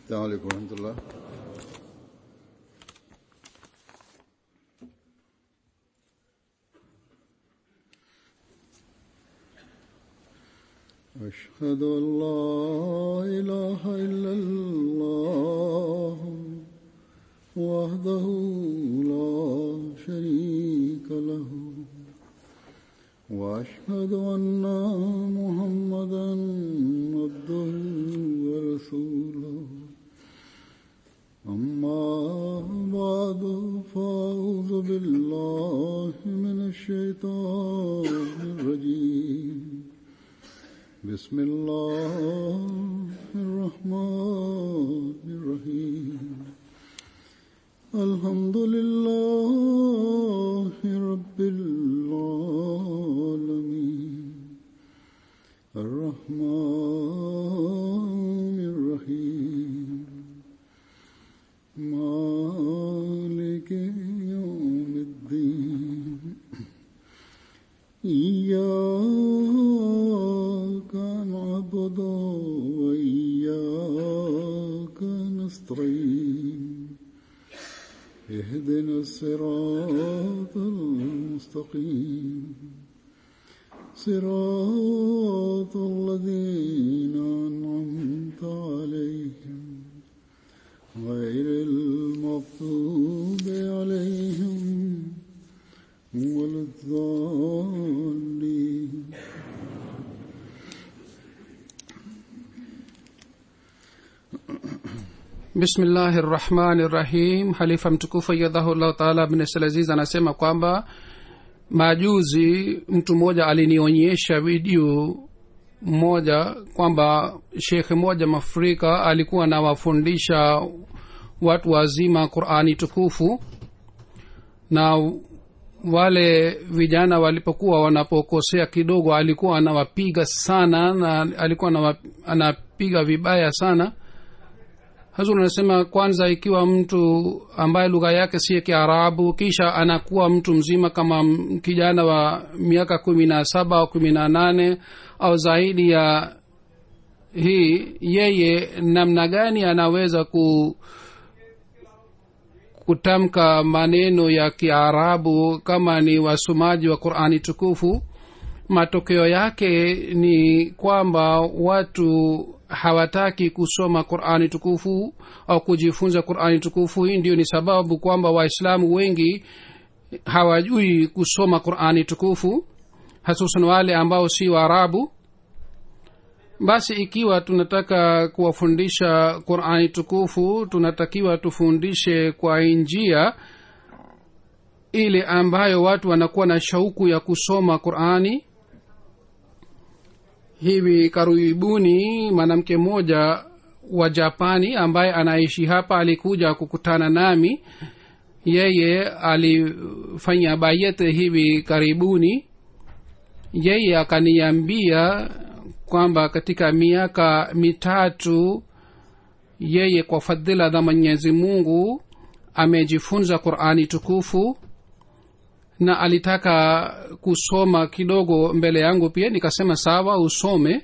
السلام عليكم ورحمة الله أشهد أن لا إله إلا الله وحده لا شريك له وأشهد أن محمدا عبده ورسوله أما بعد فأعوذ بالله من الشيطان الرجيم بسم الله الرحمن الرحيم الحمد لله رب العالمين الرحمن الرحيم مالك يوم الدين إياك نعبد وإياك نستعين اهدنا الصراط المستقيم صراط الذين أنعمت عليهم غير المغضوب عليهم ولا الضالين bismillahi rahmani rahim halifa mtukufu ayadhahullahu taala bin salaziz anasema kwamba majuzi mtu mmoja alinionyesha video moja kwamba shekhe moja mafrika alikuwa anawafundisha watu wazima qurani tukufu na wale vijana walipokuwa wanapokosea kidogo alikuwa anawapiga sana na alikuwa anawa, anapiga vibaya sana hazur anasema kwanza ikiwa mtu ambaye lugha yake si ya kiarabu kisha anakuwa mtu mzima kama m- kijana wa miaka kumi na saba au kumi na nane au zaidi ya hii yeye namna gani anaweza ku kutamka maneno ya kiarabu kama ni wasomaji wa qurani tukufu matokeo yake ni kwamba watu hawataki kusoma qurani tukufu au kujifunza qurani tukufu hii ndio ni sababu kwamba waislamu wengi hawajui kusoma qurani tukufu hasusan wale ambao si waarabu basi ikiwa tunataka kuwafundisha qurani tukufu tunatakiwa tufundishe kwa njia ile ambayo watu wanakuwa na shauku ya kusoma qurani hivi karibuni mwanamke mmoja wa japani ambaye anaishi hapa alikuja kukutana nami yeye alifanya bayete hivi karibuni yeye akaniambia kwamba katika miaka mitatu yeye kwa fadhila za mwenyezi mungu amejifunza qurani tukufu na alitaka kusoma kidogo mbele yangu pia nikasema sawa usome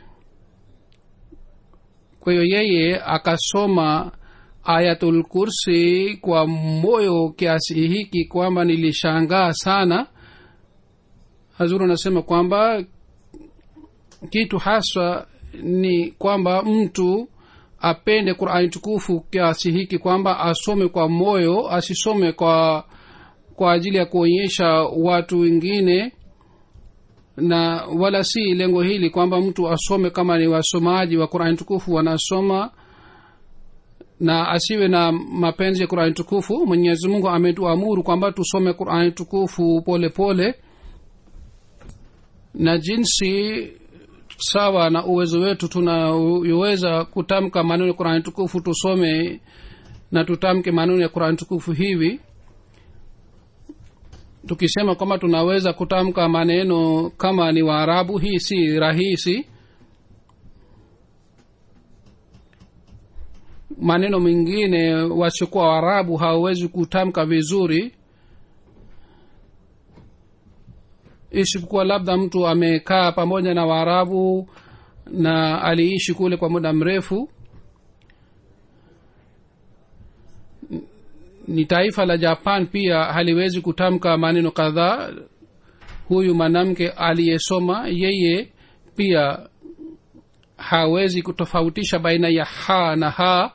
kwa hiyo yeye akasoma ayatul kursi kwa moyo kiasi hiki kwamba nilishangaa sana hazuru anasema kwamba kitu haswa ni kwamba mtu apende qurani tukufu kiasi hiki kwamba asome kwa moyo asisome kwa kwa ajili ya kuonyesha watu wengine na wala si lengo hili kwamba mtu asome kama ni wasomaji wa qurani tukufu wanasoma na asiwe na mapenzi ya qurani tukufu mwenyezi mungu ametuamuru kwamba tusome qurani tukufu pole pole na jinsi sawa na uwezo wetu tunaweza kutamka maneno ya qurani tukufu tusome na tutamke maneno ya qurani tukufu hivi tukisema kwamba tunaweza kutamka maneno kama ni waarabu hii si rahisi maneno mengine wasiokuwa waarabu hawawezi kutamka vizuri isipokuwa labda mtu amekaa pamoja na waarabu na aliishi kule kwa muda mrefu ni taifa la japan pia haliwezi kutamka maneno kadhaa huyu mwanamke aliyesoma yeye pia hawezi kutofautisha baina ya ha na ha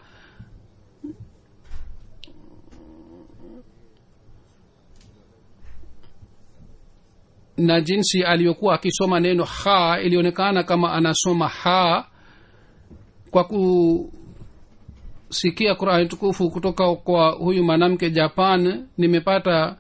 na jinsi aliyokuwa akisoma neno ha ilionekana kama anasoma ha kwa kusikia qurani tukufu kutoka kwa huyu mwanamke japan nimepata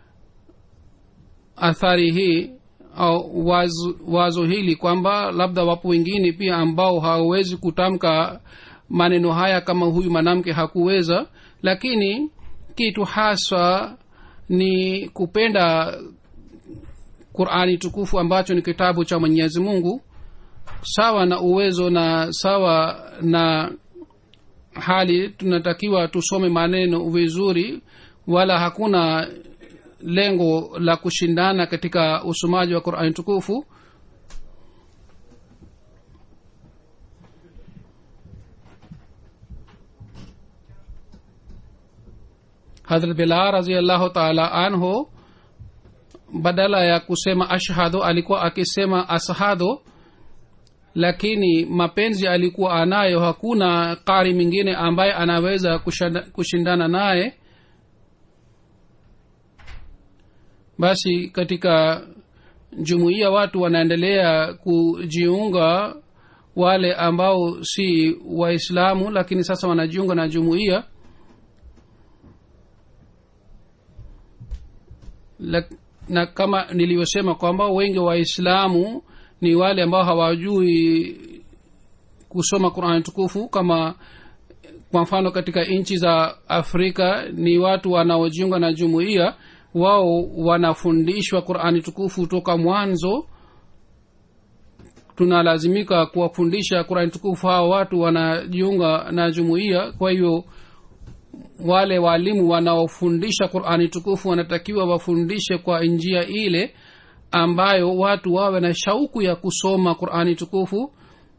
athari hii au wazo, wazo hili kwamba labda wapo wengine pia ambao hawawezi kutamka maneno haya kama huyu mwanamke hakuweza lakini kitu haswa ni kupenda qurani tukufu ambacho ni kitabu cha mwenyezi mungu sawa na uwezo na sawa na hali tunatakiwa tusome maneno vizuri wala hakuna lengo la kushindana katika usomaji wa qurani tukufu hadrat bilal raziallahu taala anhu badala ya kusema ashhadu alikuwa akisema ashadu lakini mapenzi alikuwa anayo hakuna qari mwingine ambaye anaweza kushanda, kushindana naye basi katika jumuiya watu wanaendelea kujiunga wale ambao si waislamu lakini sasa wanajiunga na jumuiya na kama nilivyosema kwamba wengi waislamu ni wale ambao hawajui kusoma qurani tukufu kama kwa mfano katika nchi za afrika ni watu wanaojiunga na jumuiya wao wanafundishwa qurani tukufu toka mwanzo tunalazimika kuwafundisha qurani tukufu hawa watu wanajiunga na jumuiya kwa hivyo wale waalimu wanaofundisha qurani tukufu wanatakiwa wafundishe kwa njia ile ambayo watu wawe na shauku ya kusoma qurani tukufu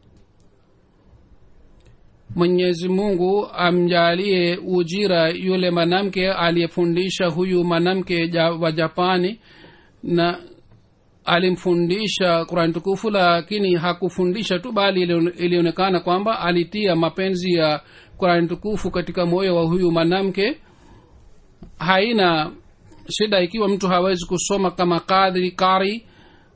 mwenyezi mungu amjalie ujira yule mwanamke aliyefundisha huyu mwanamke ja, wa japani na alimfundisha qurani tukufu lakini hakufundisha tu bali ilionekana kwamba alitia mapenzi ya qurani tukufu katika moyo wa huyu mwanamke haina shida ikiwa mtu hawezi kusoma kama kadri kari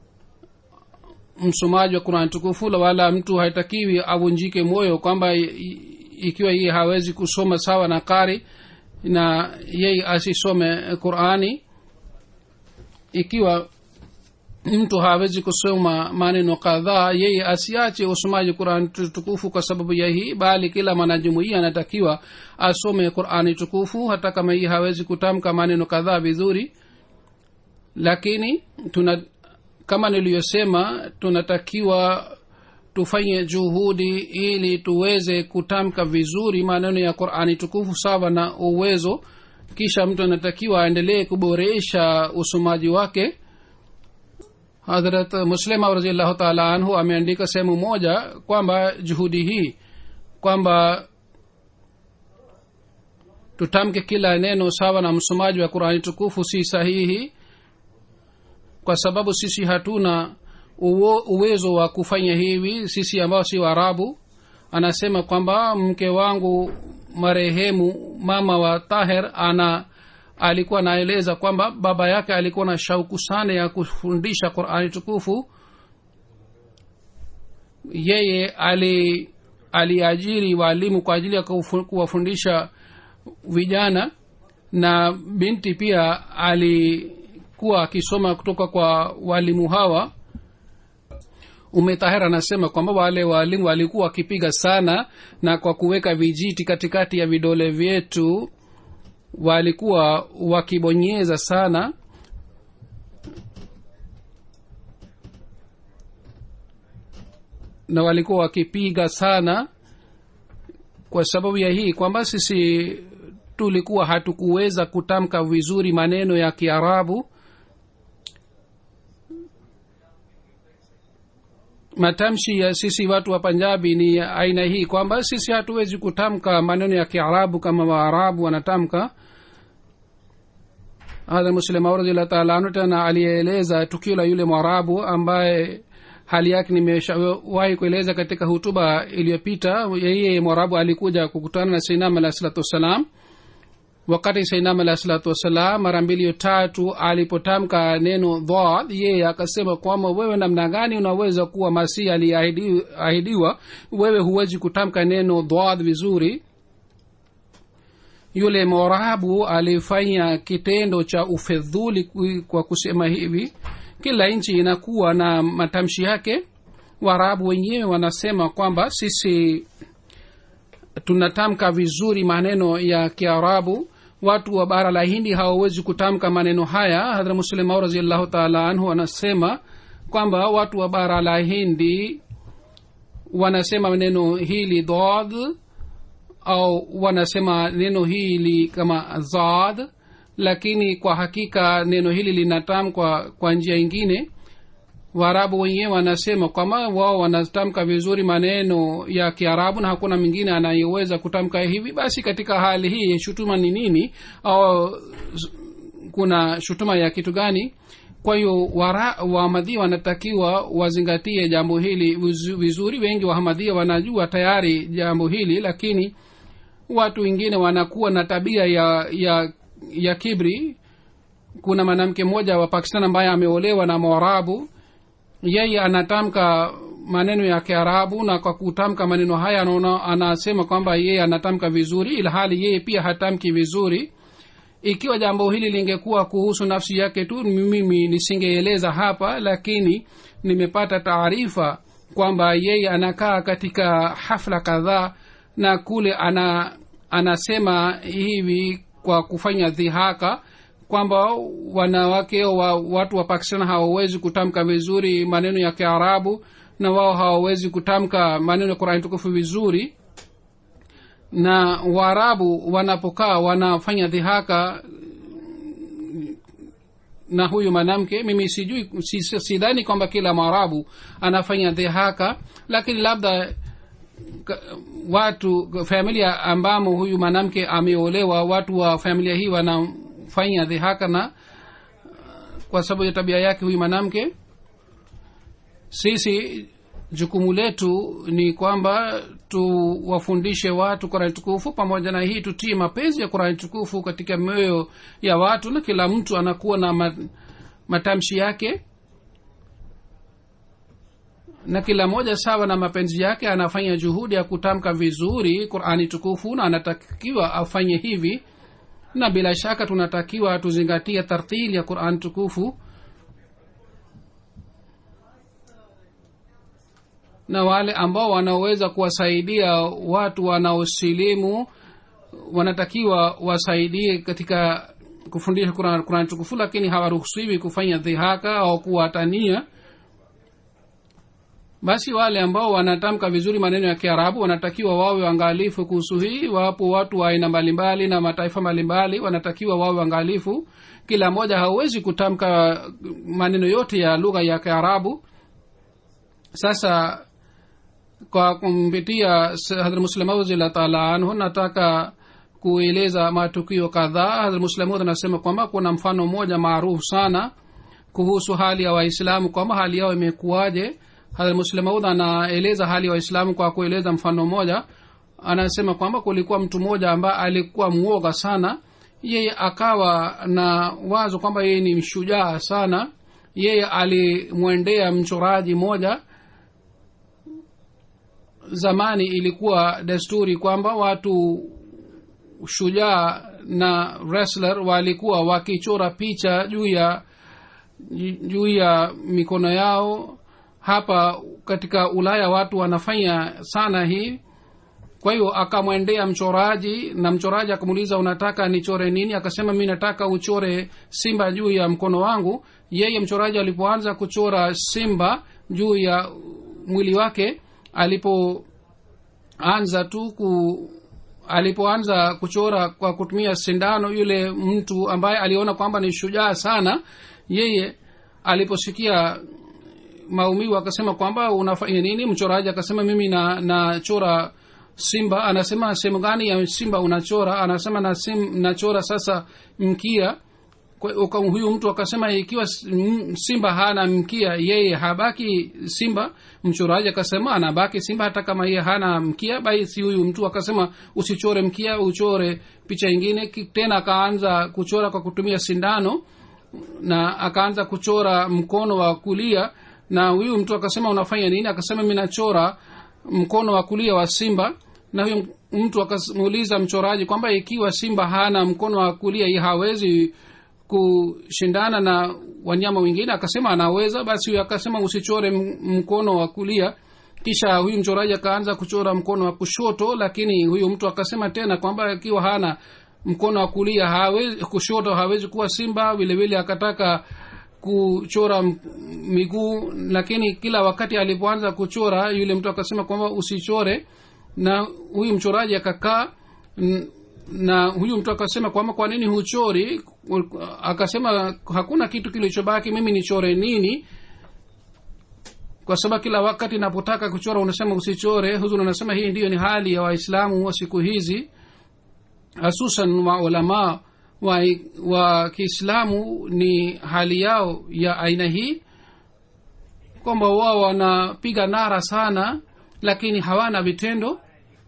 msomaji wa qurani tukufu wala mtu haitakiwi avunjike moyo kwamba ikiwa yeye hawezi kusoma sawa na kari na yeye asisome qurani ikiwa mtu hawezi kusoma maneno kadhaa yeye asiache usomaji qurani tukufu kwa sababu ya hii bali kila mwanajumuia anatakiwa asome qurani tukufu hata kama hii hawezi kutamka maneno kadhaa vizuri lakini tuna kama niliyosema tunatakiwa tufanye juhudi ili tuweze kutamka vizuri maneno ya qurani tukufu sawa na uwezo kisha mtu anatakiwa aendelee kuboresha usomaji wake hadrat muslima raziallahu taala anhu ameandika sehemu moja kwamba juhudi hii kwamba tutamke kila neno sawa na msomaji wa qurani tukufu si sahihi kwa sababu sisi hatuna uwo, uwezo wa kufanya hivi sisi ambao si waarabu anasema kwamba mke wangu marehemu mama wa taher ana alikuwa anaeleza kwamba baba yake alikuwa na shauku sana ya kufundisha qurani tukufu yeye ali aliajiri waalimu kwa ajili ya kuwafundisha vijana na binti pia alikuwa akisoma kutoka kwa walimu hawa umetahir anasema kwamba wale waalimu walikuwa wakipiga sana na kwa kuweka vijiti katikati ya vidole vyetu walikuwa wakibonyeza sana na walikuwa wakipiga sana kwa sababu ya hii kwamba sisi tulikuwa hatukuweza kutamka vizuri maneno ya kiarabu matamshi ya sisi watu wa panjabi ni aina hii kwamba sisi hatuwezi kutamka maneno ya kiarabu kama waarabu wanatamka hadha muslimahu radiallahu taala anhu tena aliyeeleza tukio la yule mwarabu ambaye hali yake nimeshawahi kueleza katika hutuba iliyopita yeye mwarabu alikuja kukutana na sainam alahi salatu wassalam wakati sainam alahi salatu wassalam mara mbili tatu alipotamka neno dhad yeye akasema kwamba wewe namna gani unaweza kuwa masihi aliyeahidiwa wewe huwezi kutamka neno dhad vizuri yule morabu alifanya kitendo cha ufedhuli kwa kusema hivi kila nchi inakuwa na matamshi yake waarabu wenyewe wanasema kwamba sisi tunatamka vizuri maneno ya kiarabu watu wa bara la hindi hawawezi kutamka maneno haya hadra muslimau raziallahu taala anhu anasema kwamba watu wa bara la hindi wanasema neno hili dod au wanasema neno hili kama zad lakini kwa hakika neno hili linatamkwa kwa njia ingine waarabu wenyewe wanasema kwamba wao wanatamka vizuri maneno ya kiarabu na hakuna mwingine anayeweza kutamka hivi basi katika hali hii shutuma ni nini au kuna shutuma ya kitu gani kwa hiyo wahamadhia wanatakiwa wazingatie jambo hili vizuri wengi wahamadhia wanajua tayari jambo hili lakini watu wengine wanakuwa na tabia ya ya ya kibri kuna mwanamke mmoja wa pakistan ambaye ameolewa na mwarabu yeye anatamka maneno ya kiarabu na kwa kutamka maneno haya anaona anasema kwamba yeye anatamka vizuri ilhali yeye pia hatamki vizuri ikiwa jambo hili lingekuwa kuhusu nafsi yake tu mimi nisingeeleza hapa lakini nimepata taarifa kwamba yeye anakaa katika hafla kadhaa na kule ana anasema hivi kwa kufanya dhihaka kwamba wanawake wa watu wa pakistan hawawezi kutamka vizuri maneno ya kiarabu na wao hawawezi kutamka maneno ya qurani tukufu vizuri na waarabu wanapokaa wanafanya dhihaka na huyu mwanamke mimi sijui sidhani kwamba kila mwarabu anafanya dhihaka lakini labda watu familia ambamo huyu mwanamke ameolewa watu wa familia hii wanafanya dhihaka na kwa sababu ya tabia yake huyu mwanamke sisi jukumu letu ni kwamba tuwafundishe watu kurani tukufu pamoja na hii tutie mapenzi ya kurani tukufu katika mioyo ya watu na kila mtu anakuwa na matamshi yake na kila moja sawa na mapenzi yake anafanya juhudi ya kutamka vizuri qurani tukufu na anatakiwa afanye hivi na bila shaka tunatakiwa tuzingatie tartili ya qurani tukufu na wale ambao wanaoweza kuwasaidia watu wanaosilimu wanatakiwa wasaidie katika kufundisha qurani Quran tukufu lakini hawaruhusiwi kufanya dhihaka au kuwatania basi wale ambao wanatamka vizuri maneno ya kiarabu wanatakiwa wawe waangalifu kuhusu hii wapo watu wa aina mbalimbali na mataifa mbalimbali wanatakiwa wawe waangalifu kila mmoja hauwezi kutamka maneno yote ya lugha ya kiarabu sasa kwa kumpitia hadhrat muslemaud radillah taala anhu nataka kueleza matukio kadhaa hadhrat muslemaud anasema kwamba kuna mfano mmoja maarufu sana kuhusu hali ya waislamu kwamba hali yao imekuwaje hadhrat muslemaud anaeleza hali ya waislamu kwa kueleza mfano mmoja anasema kwamba kulikuwa mtu mmoja ambaye alikuwa mwoga sana yeye akawa na wazo kwamba yeye ni mshujaa sana yeye alimwendea mchoraji moja zamani ilikuwa desturi kwamba watu shujaa na wrestler walikuwa wakichora picha juu ya juu ya mikono yao hapa katika ulaya watu wanafanya sana hii kwa hiyo akamwendea mchoraji na mchoraji akamuuliza unataka nichore nini akasema mi nataka uchore simba juu ya mkono wangu yeye mchoraji alipoanza kuchora simba juu ya mwili wake alipoanza tu ku alipoanza kuchora kwa kutumia sindano yule mtu ambaye aliona kwamba ni shujaa sana yeye aliposikia maumivu akasema kwamba unafanya nini mchoraji akasema mimi na nachora simba anasema sehemu gani ya simba unachora anasema na sim, nachora sasa mkia kwa uka- huyu mtu akasema ikiwa s- m- simba hana mkia yeye habaki simba mchoraji akasema anabaki simba hata kama yeye hana mkia basi huyu mtu akasema usichore mkia uchore picha ingine Ki- tena akaanza kuchora kwa kutumia sindano na akaanza kuchora mkono wa kulia na huyu mtu akasema unafanya nini akasema mi nachora mkono wa kulia wa simba na huyu mtu akamuuliza mchoraji kwamba ikiwa simba hana mkono wa kulia ye hawezi kushindana na wanyama wengine akasema anaweza basi huyu akasema usichore m- mkono wa kulia kisha huyu mchoraji akaanza kuchora mkono wa kushoto lakini huyu mtu akasema tena kwamba ikiwa hana mkono wa kulia hawezi kushoto hawezi kuwa simba vile vile akataka kuchora m- miguu lakini kila wakati alipoanza kuchora yule mtu akasema kwamba usichore na huyu mchoraji akakaa n- na huyu mtu akasema kwamba kwa nini huchori akasema hakuna kitu kilichobaki mimi nichore nini kwa sababu kila wakati napotaka kuchora unasema usichore huzuri unasema hii ndiyo ni hali ya waislamu wa siku hizi hasusan maulamaa wa, wa kiislamu ni hali yao ya aina hii kwamba wao wanapiga nara sana lakini hawana vitendo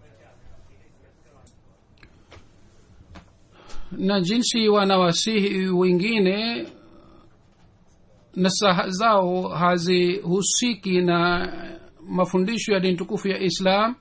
na jinsi wanawasihi wengine nasaha zao hazihusiki na mafundisho ya dini tukufu ya islam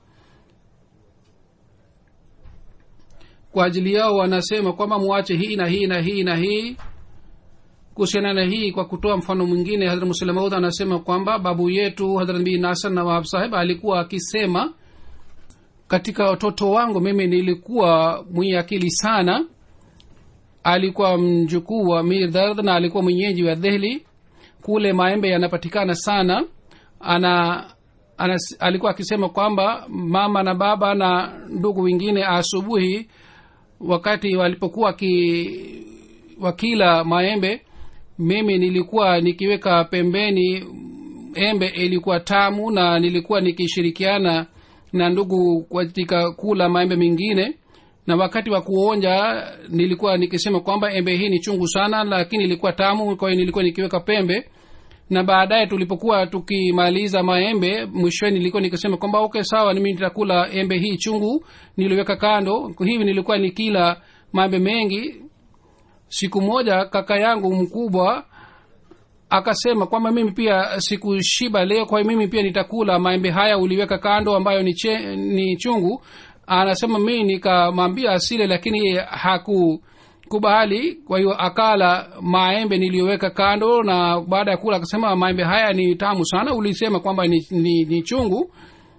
kwa ajili yao wanasema kwamba muache hii na hii na hii na hii kuhusiana na hii kwa kutoa mfano mwingine hadrat muslemaud anasema kwamba babu yetu hadrat nabii nasar nawab saheb alikuwa akisema katika watoto wangu mimi nilikuwa mwenye akili sana alikuwa mjukuu wa mir dard na alikuwa mwenyeji wa dehli kule maembe yanapatikana sana ana, ana alikuwa akisema kwamba mama na baba na ndugu wengine asubuhi wakati walipokuwa ki, wakila maembe mimi nilikuwa nikiweka pembeni embe ilikuwa tamu na nilikuwa nikishirikiana na ndugu katika kula maembe mengine na wakati wa kuonja nilikuwa nikisema kwamba embe hii ni chungu sana lakini ilikuwa tamu kwa hiyo nilikuwa nikiweka pembe na baadaye tulipokuwa tukimaliza maembe mwishoni nilikuwa nikisema kwamba okay sawa mimi nitakula embe hii chungu niliweka kando hivi nilikuwa nikila maembe mengi siku moja kaka yangu mkubwa akasema kwamba mimi pia sikushiba leo kwa hiyo mimi pia nitakula maembe haya uliweka kando ambayo ni, che, ni chungu anasema mii nikamwambia asile lakini yeye hakukubali kwa hiyo akala maembe niliyoweka kando na baada ya kula akasema maembe haya ni tamu sana ulisema kwamba ni, ni, ni chungu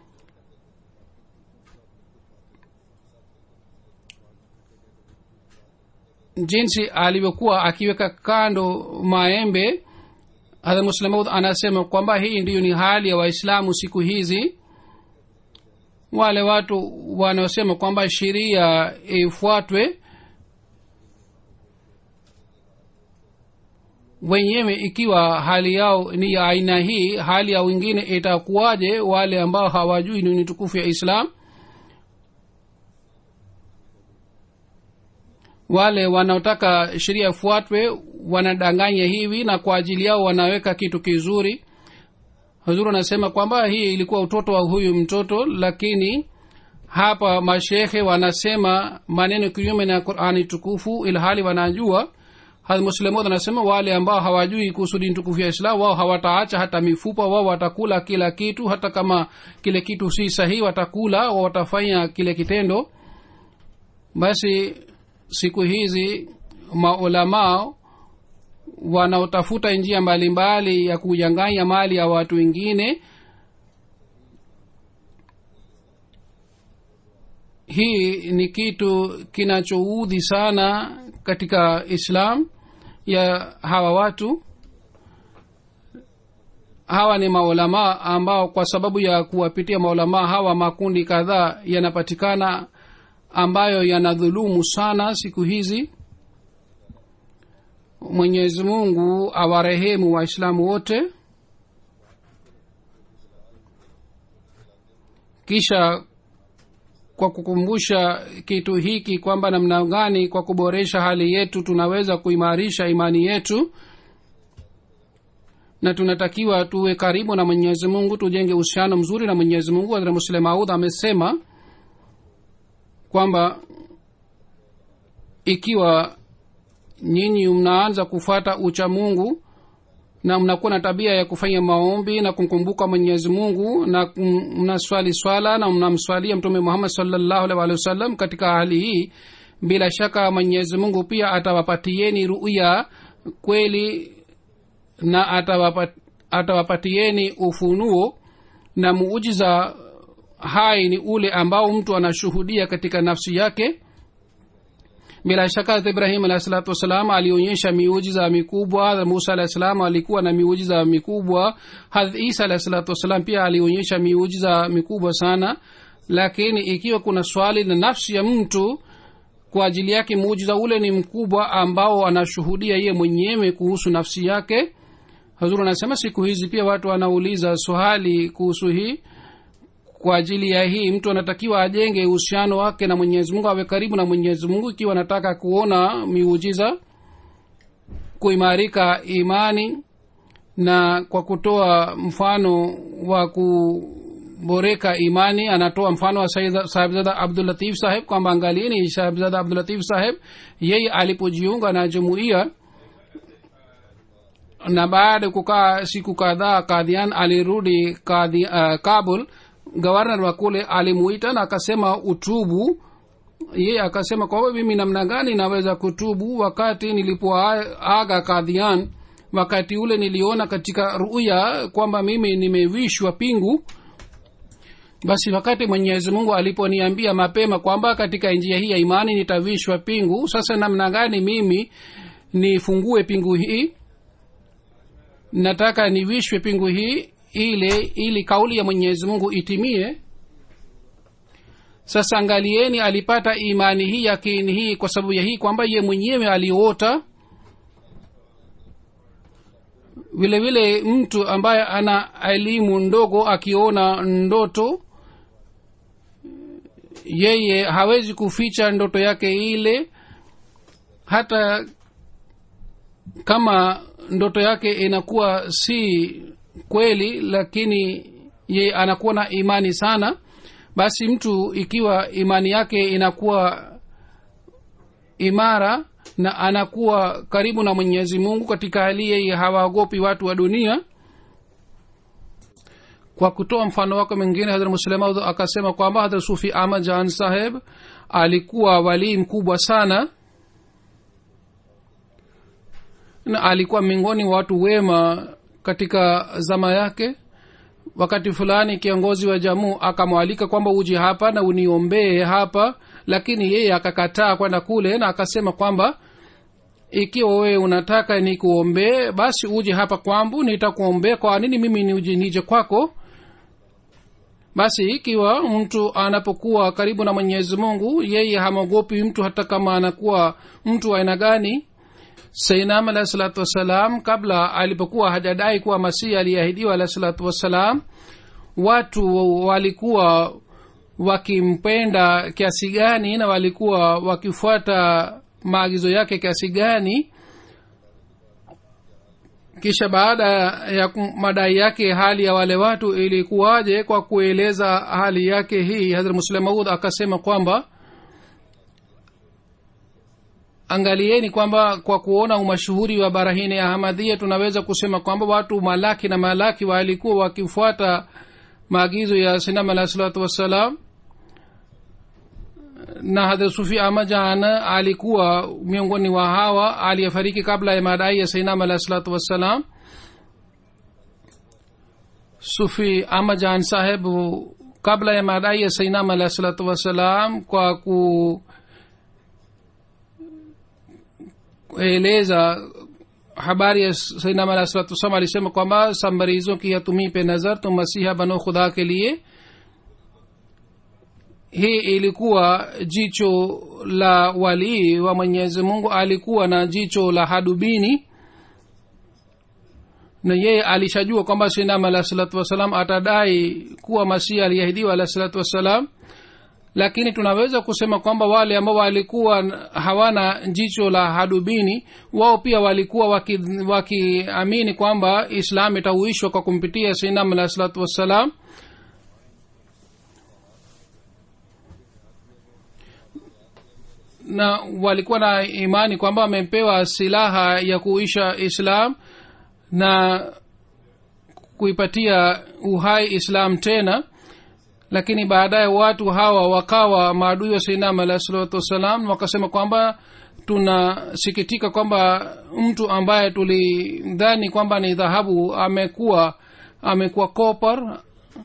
jinsi alivyokuwa akiweka kando maembe hadha muslemaud anasema kwamba hii ndiyo ni hali ya waislamu siku hizi wale watu wanaosema kwamba sheria ifuatwe wenyewe ikiwa hali yao ni ya aina hii hali ya wengine itakuwaje wale ambao hawajui nini tukufu ya islam wale wanaotaka sheria ifuatwe wanadanganya hivi na kwa ajili yao wanaweka kitu kizuri huzuru anasema kwamba hii ilikuwa utoto wa huyu mtoto lakini hapa mashekhe wanasema maneno kinyume na qurani tukufu ilhali wanajua muslemod anasema wale ambao hawajui kuhusu dini tukufu ya islam wao hawataacha hata mifupa wao watakula kila kitu hata kama kile kitu si sahihi watakula wao watafanya kile kitendo basi siku hizi maulamaa wanaotafuta njia mbalimbali mbali ya kujanganya mali ya watu wengine hii ni kitu kinachoudhi sana katika islam ya hawa watu hawa ni maulamaa ambao kwa sababu ya kuwapitia maulamaa hawa makundi kadhaa yanapatikana ambayo yanadhulumu sana siku hizi mwenyezi mungu awarehemu waislamu wote kisha kwa kukumbusha kitu hiki kwamba namna gani kwa kuboresha hali yetu tunaweza kuimarisha imani yetu na tunatakiwa tuwe karibu na mwenyezi mungu tujenge uhusiano mzuri na mwenyezi mungu hadhra muslim maud amesema kwamba ikiwa nyinyi mnaanza kufuata ucha mungu na mnakuwa na tabia ya kufanya maombi na kumkumbuka mwenyezi mungu na kum- mnaswali swala na mnamswalia mtume muhammad salllahu alih walih wasallam katika hali hii bila shaka mwenyezi mungu pia atawapatieni ruya kweli na atawapat, atawapatieni ufunuo na muujiza hai ni ule ambao mtu anashuhudia katika nafsi yake bila shaka hata ibrahim alahi salatu wassalam alionyesha miujiza mikubwa Hadhrat musa alahi salam alikuwa na miujiza mikubwa hadh isa alahi salatu wassalam pia alionyesha miujiza mikubwa sana lakini ikiwa kuna swali na nafsi ya mtu kwa ajili yake muujiza ule ni mkubwa ambao anashuhudia yeye mwenyewe kuhusu nafsi yake hazuru anasema siku hizi pia watu wanauliza swali kuhusu hii kwa ajili ya hii mtu anatakiwa ajenge uhusiano wake na mwenyezi mungu awe karibu na mwenyezi mungu ikiwa anataka kuona miujiza kuimarika imani na kwa kutoa mfano wa kuboreka imani anatoa mfano wa Sayyid- sahibzada abdulatif saheb kwamba angalieni sahibzada abdulatif saheb yeye alipojiunga na jumuiya na baada ya kukaa siku kadhaa kadhian alirudi kadhi, uh, kabul gవర్nor wa kule alimuita na akasema utubu yeye akasema kwa hiyo mimi namna gani naweza kutubu wakati nilipoaga kadhian wakati ule niliona katika ruya kwamba mimi nimevishwa pingu basi wakati mwenyezi mungu aliponiambia mapema kwamba katika njia hii ya imani nitavishwa pingu sasa namna gani mimi nifungue pingu hii nataka nivishwe pingu hii ile ili kauli ya mwenyezi mungu itimie sasa angalieni alipata imani hii yakini hii kwa sababu ya hii kwamba ye mwenyewe aliota vile vile mtu ambaye ana elimu ndogo akiona ndoto yeye hawezi kuficha ndoto yake ile hata kama ndoto yake inakuwa si kweli lakini ye anakuwa na imani sana basi mtu ikiwa imani yake inakuwa imara na anakuwa karibu na mwenyezi mungu katika hali yeye hawaogopi watu wa dunia kwa kutoa mfano wake mwingine hadhrat muslima akasema kwamba hadhrat sufi ahmad jan saheb alikuwa walii mkubwa sana na alikuwa miongoni mwa watu wema katika zama yake wakati fulani kiongozi wa jamuu akamwalika kwamba uje hapa na uniombee hapa lakini yeye akakataa kwenda kule na akasema kwamba ikiwa wewe unataka nikuombee basi uje hapa kwangu nitakuombea kwa nini mimi nije, nije kwako basi ikiwa mtu anapokuwa karibu na mwenyezi mungu yeye hamwogopi mtu hata kama anakuwa mtu wa aina gani sainam alahi salatu wassalam kabla alipokuwa hajadai kuwa masihi aliyeahidiwa alahi salatu wassalam watu walikuwa wakimpenda kiasi gani na walikuwa wakifuata maagizo yake kiasi gani kisha baada ya kum- madai yake hali ya wale watu ilikuwaje kwa kueleza hali yake hii hazrat muslim maud akasema kwamba angalieni kwamba kwa kuona umashuhuri wa barahini ya ahmadhia tunaweza kusema kwamba watu malaki na malaki walikuwa wakifuata maagizo ya sinam alahi salatu wassalam na hadhrat sufi amajan alikuwa miongoni wa hawa aliyefariki kabla ya madai ya sainam alahi salatu wassalam sufi amajan saheb kabla ya madai ya sainam alahi salatu wassalam kwa ku eleza habari ya sainam alahi salatu wassalam alisema kwamba सब मरीजों की या तुम्ही पे नजर तुम मसीहा बनो खुदा के लिए hii ilikuwa jicho la walii wa mwenyezi mungu alikuwa na jicho la hadubini na yeye alishajua kwamba sinam alahi salatu wassalam atadai kuwa masihi aliyeahidiwa alahi salatu wassalam lakini tunaweza kusema kwamba wale ambao walikuwa hawana jicho la hadubini wao pia walikuwa wakiamini waki kwamba islam itauishwa kwa kumpitia sinam alah salatu wassalam na walikuwa na imani kwamba wamepewa silaha ya kuisha islam na kuipatia uhai islam tena lakini baadaye watu hawa wakawa maadui wa sainam alah salatu wassalam wakasema kwamba tunasikitika kwamba mtu ambaye tulidhani kwamba ni dhahabu amekuwa amekuwa kopar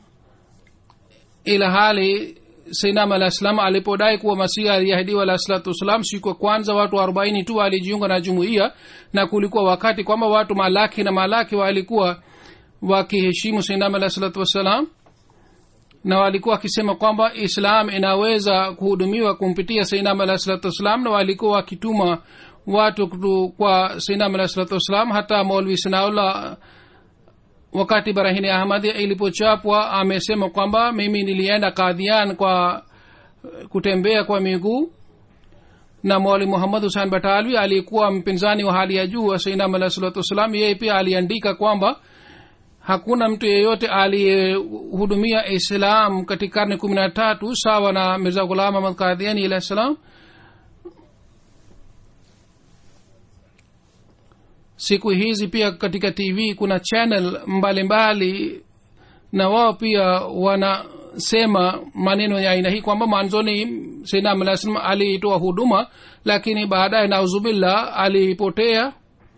ila hali sainam alah salam alipodai kuwa masihi aliahidiwa alah salatu wassalam siku ya kwanza watu arobaini tu walijiunga na jumuiya na kulikuwa wakati kwamba watu malaki na malaki walikuwa wakiheshimu sainam alah salatu wassalam na walikuwa wakisema kwamba islam inaweza kuhudumiwa kumpitia sainam alah salatu wassalam na walikuwa wakituma watu kutu kwa sainam alah salatu wassalam hata maulvi sinaullah wakati barahini ahmadi ilipochapwa amesema kwamba mimi nilienda kadhian kwa kutembea kwa miguu na mwali muhammad husan batalwi aliyekuwa mpinzani wa hali ya juu wa sainam alah salatu wassalam yeye pia aliandika kwamba hakuna mtu yeyote aliyehudumia islam katika karne kumi na tatu sawa na mirza ghulam ahmad kadhiani alah salam siku hizi pia katika tv kuna channel mbalimbali mbali, na wao pia wanasema maneno ya aina hii kwamba mwanzoni sinam alah salam alitoa huduma lakini baadaye nauzubillah alipotea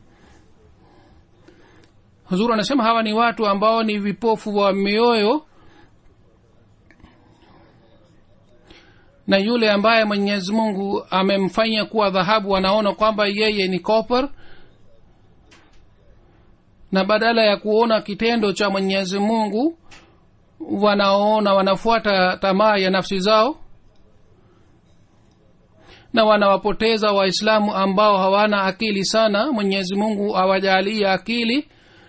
huzuru anasema hawa ni watu ambao ni vipofu wa mioyo na yule ambaye mwenyezi mungu amemfanya kuwa dhahabu anaona kwamba yeye ni copper na badala ya kuona kitendo cha mwenyezi mungu wanaona wanafuata tamaa ya nafsi zao na wanawapoteza waislamu ambao hawana akili sana mwenyezi mungu awajalie akili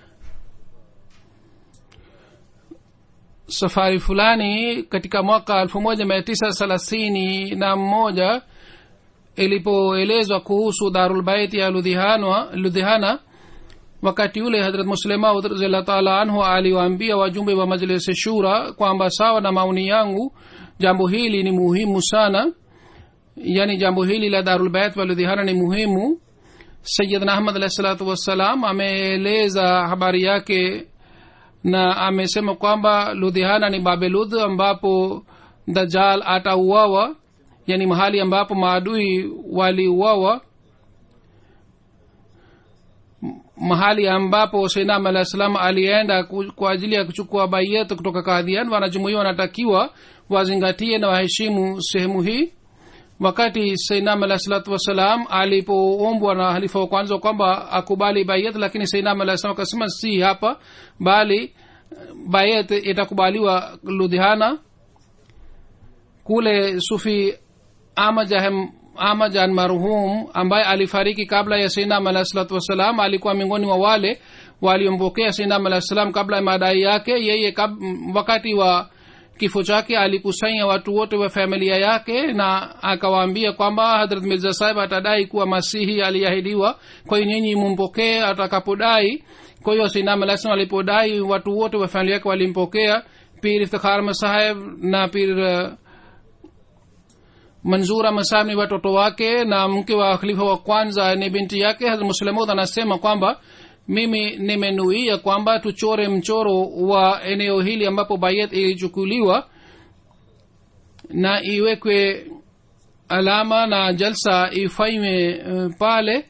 safari fulani katika mwaka elfu moja mia tisa thelathini na moja ilipoelezwa kuhusu darulbaiti ya ludhihana, ludhihana wakati ule hadrat muslemaud raziallah taala anhu aliwaambia wajumbe wa majlisi shura kwamba sawa na maoni yangu jambo hili ni muhimu sana yani jambo hili la darulbait wa ludhihana ni muhimu sayidna ahmad alahi salatu wassalam ameeleza habari yake na amesema kwamba ludhihana ni babeludh ambapo dajal atauawa yani mahali ambapo maadui waliuawa mahali ambapo seinam alah salam alienda kwa ajili ya kuchukua baiyet kutoka kadhian wanajumuia wanatakiwa wazingatie na waheshimu sehemu hii wakati seinam alah salatu wassalam alipoombwa na halifa wa kwanza kwamba akubali bayet lakini seinam alah salam akasema si hapa bali bayet itakubaliwa ludhiana kule sufi amajahem amajan marhum ambaye alifariki kabla ya seinam alah salatu wassalam alikuwa miongoni mwa wale waliompokea seinam alah salam kabla ya madai yake yeye kab, wakati wa kifo chake alikusanya watu wote wa familia yake na akawaambia kwamba hadrat mirza sahib atadai kuwa masihi aliahidiwa kwa hiyo nyinyi mumpokee atakapodai kwa hiyo sinam alah salam alipodai watu wote wa familia yake walimpokea pir iftikhar masahib na pir uh, manzura masahib ni watoto wake na mke wa khalifa wa kwanza ni binti yake hazrat muslimud anasema kwamba mimi nimenuia kwamba tuchore mchoro wa eneo hili ambapo bayet ilichukuliwa na iwekwe alama na jalsa ifanywe uh, pale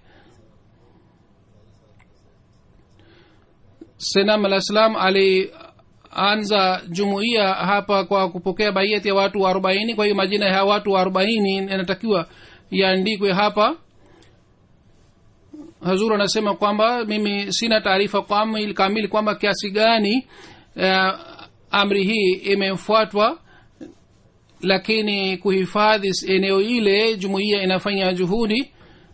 senam alah salam alianza jumuiya hapa kwa kupokea baiyeti ya watu arobaini kwa hiyo majina ya watu arobaini yanatakiwa yaandikwe hapa hazur anasema kwamba mimi sina taarifa kamili kwamba kiasi gani uh, amri hii imefuatwa lakini kuhifadhi eneo ile jumuiya inafanya juhudi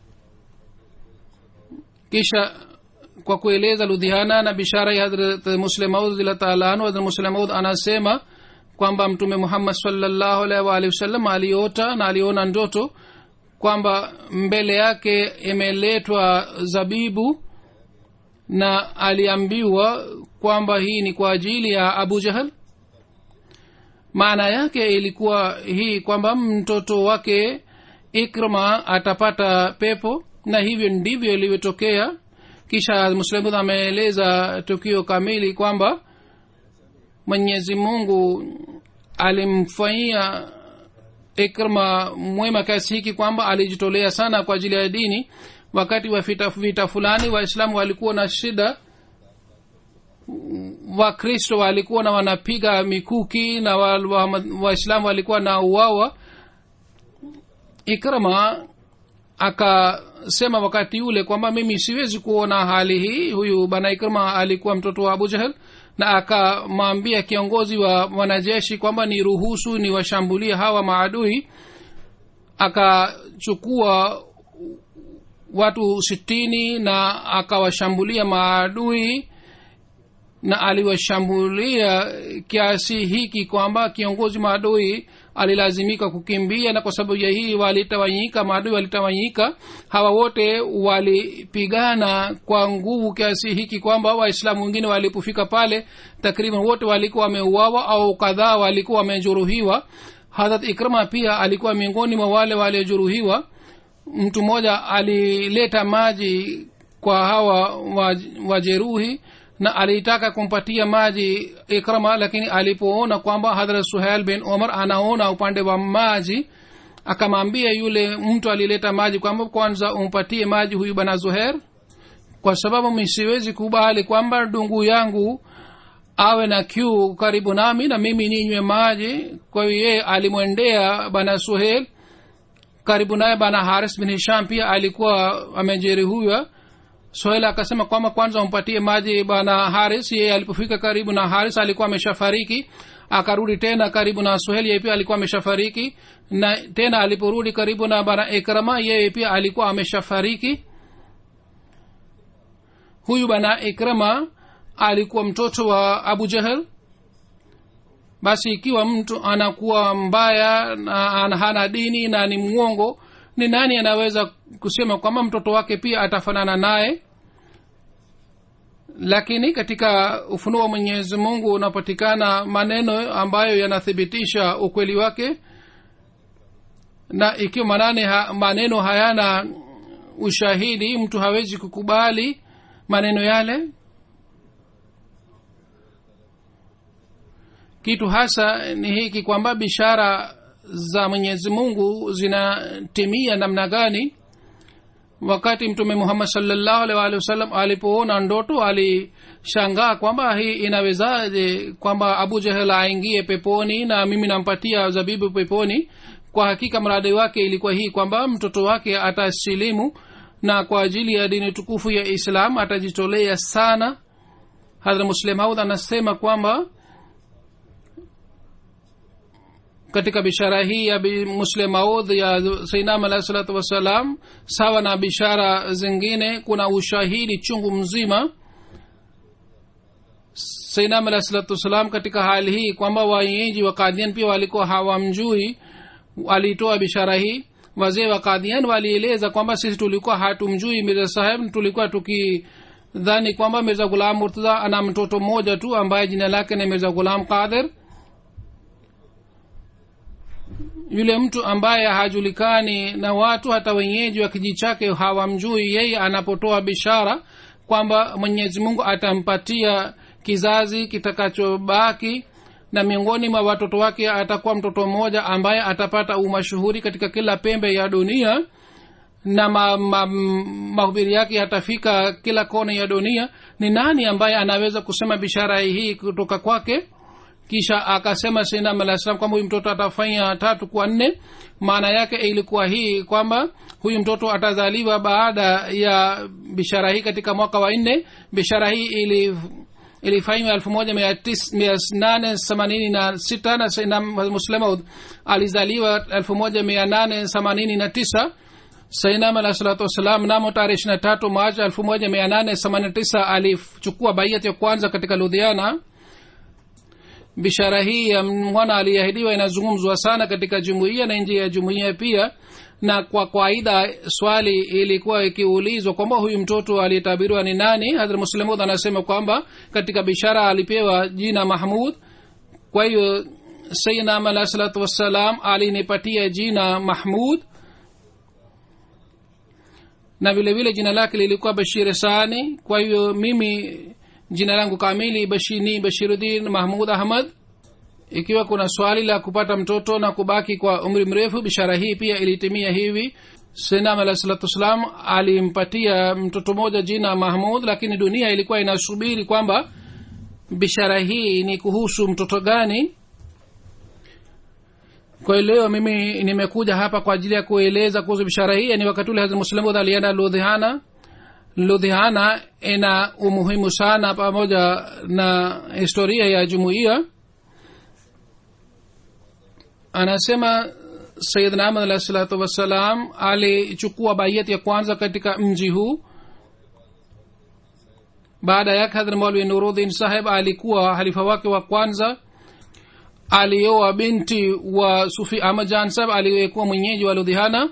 kisha kwa kueleza ludhiana na bishara ya hadrat muslemaud radillah taala anhu hadrat muslemaud anasema kwamba mtume muhammad salllahu alaihi waalihi wasallam aliota na aliona ndoto kwamba mbele yake imeletwa zabibu na aliambiwa kwamba hii ni kwa ajili ya abu jahal maana yake ilikuwa hii kwamba mtoto wake ikrma atapata pepo na hivyo ndivyo ilivyotokea kisha muslimud ameeleza tukio kamili kwamba mwenyezi mungu alimfanyia ikrma mwema kiasi hiki kwamba alijitolea sana kwa ajili ya dini wakati wa vita, vita fulani waislamu walikuwa na shida wakristo walikuwa na wanapiga mikuki na waislamu wa, wa walikuwa na uwawa ikrama akasema wakati ule kwamba mimi siwezi kuona hali hii huyu bana ikrama alikuwa mtoto wa abu jahel na akamwambia kiongozi wa wanajeshi kwamba ni ruhusu ni washambulie hawa maadui akachukua watu sitini na akawashambulia maadui na aliwashambulia kiasi hiki kwamba kiongozi maadui alilazimika kukimbia na kwa sababu ya hii walitawanyika maadui walitawanyika hawa wote walipigana kwa nguvu kiasi hiki kwamba waislamu wengine walipofika pale takriban wote walikuwa wameuawa au kadhaa walikuwa wamejeruhiwa hadrat ikrama pia alikuwa miongoni mwa wale waliojeruhiwa mtu mmoja alileta maji kwa hawa wajeruhi na alitaka kumpatia maji ikrama lakini alipoona kwamba hadrat suhail bin omar anaona upande wa maji akamwambia yule mtu alileta maji kwamba kwanza umpatie maji huyu bana zuher kwa sababu mi siwezi kubali kwamba dungu yangu awe na kiu karibu nami na mimi ninywe maji kwa hiyo yeye alimwendea bana suhel karibu naye bana haris bin hisham pia alikuwa amejeruhiwa sohel akasema kwamba kwanza umpatie maji bana haris yeye alipofika karibu na haris alikuwa ameshafariki akarudi tena karibu na sohel yeye pia alikuwa ameshafariki na tena aliporudi karibu na bana ikrama yeye pia alikuwa ameshafariki huyu bana ikrama alikuwa mtoto wa abu jahel basi ikiwa mtu anakuwa mbaya na hana dini na ni mwongo ni nani anaweza kusema kwamba mtoto wake pia atafanana naye lakini katika ufunuo wa mwenyezi mungu unapatikana maneno ambayo yanathibitisha ukweli wake na ikiwa manane ha, maneno hayana ushahidi mtu hawezi kukubali maneno yale kitu hasa ni hiki kwamba bishara za mwenyezi mungu zinatimia namna gani wakati mtume muhammad salllahu alih waalihi wasallam alipoona ndoto alishangaa kwamba hii inawezaje kwamba abu jahel aingie peponi na mimi nampatia zabibu peponi kwa hakika mradi wake ilikuwa hii kwamba mtoto wake atasilimu na kwa ajili ya dini tukufu ya islam atajitolea sana hadra muslim haud anasema kwamba katika bishara hii ya muslim maud ya sainam alahi salatu wassalam sawa na bishara zingine kuna ushahidi chungu mzima sainam alahi salatu wassalam katika hali hii kwamba waenyeji wa kadhian pia walikuwa hawamjui walitoa bishara hii wazee wa kadhian walieleza kwamba sisi tulikuwa hatumjui mirza saheb tulikuwa tukidhani kwamba mirza gulam murtadha ana mtoto mmoja tu ambaye jina lake ni mirza gulam qadir yule mtu ambaye hajulikani na watu hata wenyeji wa kijiji chake hawamjui yeye anapotoa bishara kwamba mwenyezi mungu atampatia kizazi kitakachobaki na miongoni mwa watoto wake atakuwa mtoto mmoja ambaye atapata umashuhuri katika kila pembe ya dunia na mahubiri ma, yake yatafika kila kona ya dunia ni nani ambaye anaweza kusema bishara hii kutoka kwake kisha akasema sinam alah salam kwamba huyu mtoto atafanya tatu kwa nne maana yake ilikuwa hii kwamba huyu mtoto atazaliwa baada ya bishara hii katika mwaka wa nne bishara hii ili ilifanywa elfu moja mia nane themanini na sita na sinam muslemaud alizaliwa elfu moja mia nane themanini na tisa sainam alah salatu wassalam mnamo tarehe ishiri na tatu machi elfu moja mia nane themanini na tisa alichukua baiyat ya kwanza katika ludhiana bishara hii ya mwana aliyeahidiwa inazungumzwa sana katika jumuiya na nje ya jumuiya pia na kwa kawaida swali ilikuwa ikiulizwa kwamba huyu mtoto aliyetabiriwa ni nani hadhrat muslimud anasema kwamba katika bishara alipewa jina mahmud kwa hiyo sayidnam alah salatu wassalam alinipatia jina mahmud na vile vile jina lake lilikuwa bashir sani kwa hiyo mimi jina langu kamili bashi, ni bashiruddin mahmud ahmad ikiwa kuna swali la kupata mtoto na kubaki kwa umri mrefu bishara hii pia ilitimia hivi senam alah salatu wassalam alimpatia mtoto mmoja jina mahmud lakini dunia ilikuwa inasubiri kwamba bishara hii ni kuhusu mtoto gani kwa hiyo leo mimi nimekuja hapa kwa ajili ya kueleza kuhusu bishara hii ni wakati ule hazrat muslimud alienda ludhiana ludhiana ina umuhimu sana pamoja na historia ya jumuiya anasema sayidna ahmad alahi salatu wassalam alichukua baiyati ya kwanza katika mji huu baada yake hadhrat maulwi nuruddin saheb alikuwa halifa wake wa kwanza alioa binti wa sufi ahmad jan saheb aliyekuwa mwenyeji wa ludhiana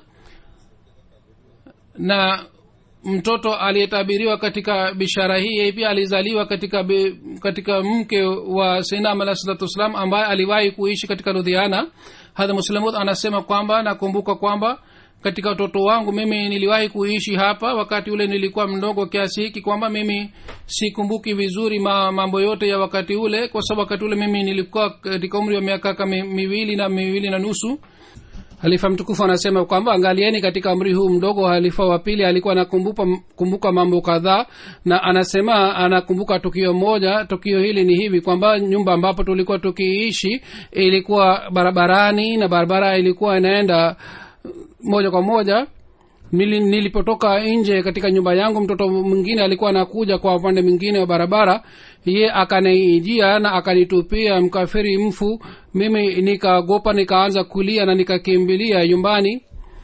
na mtoto aliyetabiriwa katika bishara hii yeye pia alizaliwa katika be, katika mke wa sainam alah salatu wassalam ambaye aliwahi kuishi katika ludhiana hadha muslimud anasema kwamba nakumbuka kwamba katika utoto wangu mimi niliwahi kuishi hapa wakati ule nilikuwa mdogo kiasi hiki kwamba mimi sikumbuki vizuri ma, mambo yote ya wakati ule kwa sababu wakati ule mimi nilikuwa katika umri wa miaka kama miwili na miwili na nusu halifa mtukufu anasema kwamba angalieni katika umri huu mdogo halifa wa pili alikuwa anakumbuka kumbuka mambo kadhaa na anasema anakumbuka tukio moja tukio hili ni hivi kwamba nyumba ambapo tulikuwa tukiishi ilikuwa barabarani na barabara ilikuwa inaenda moja kwa moja Nili, nilipotoka nje katika nyumba yangu mtoto mwingine alikuwa anakuja kwa upande mwingine wa barabara ye akaniijia na akanitupia mkafiri mfu mimi nikagopa nikaanza kulia na nikakimbilia nyumbani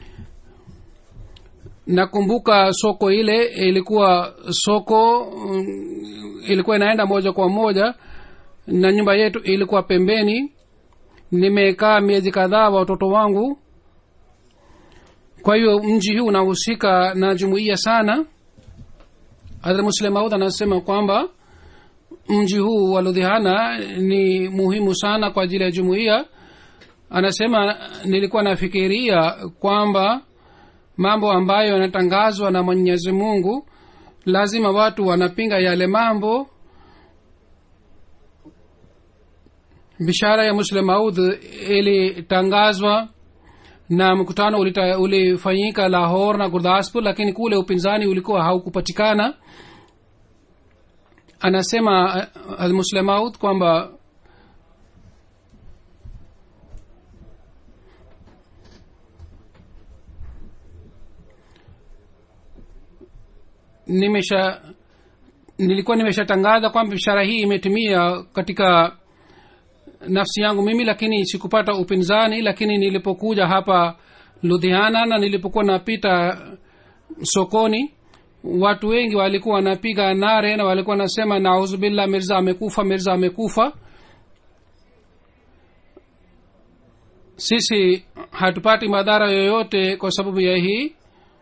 nakumbuka soko ile ilikuwa soko mm, ilikuwa inaenda moja kwa moja na nyumba yetu ilikuwa pembeni nimekaa miezi kadhaa watoto wangu kwa hiyo mji huu unahusika na jumuiya sana hadhrat muslim maud anasema kwamba mji huu wa ludhiana ni muhimu sana kwa ajili ya jumuiya anasema nilikuwa nafikiria kwamba mambo ambayo yanatangazwa na mwenyezi mungu lazima watu wanapinga yale mambo bishara ya muslim maud ilitangazwa na mkutano ulita- ulifanyika lahor na gurdaspur lakini kule upinzani ulikuwa haukupatikana anasema almuslemaut kwamba nimesha nilikuwa nimeshatangaza kwamba bishara hii imetimia katika nafsi yangu mimi lakini sikupata upinzani lakini nilipokuja hapa ludhiana na nilipokuwa napita sokoni watu wengi walikuwa wanapiga nare na walikuwa wanasema nauzubillah mirza amekufa mirza amekufa sisi hatupati madhara yoyote kwa sababu ya hii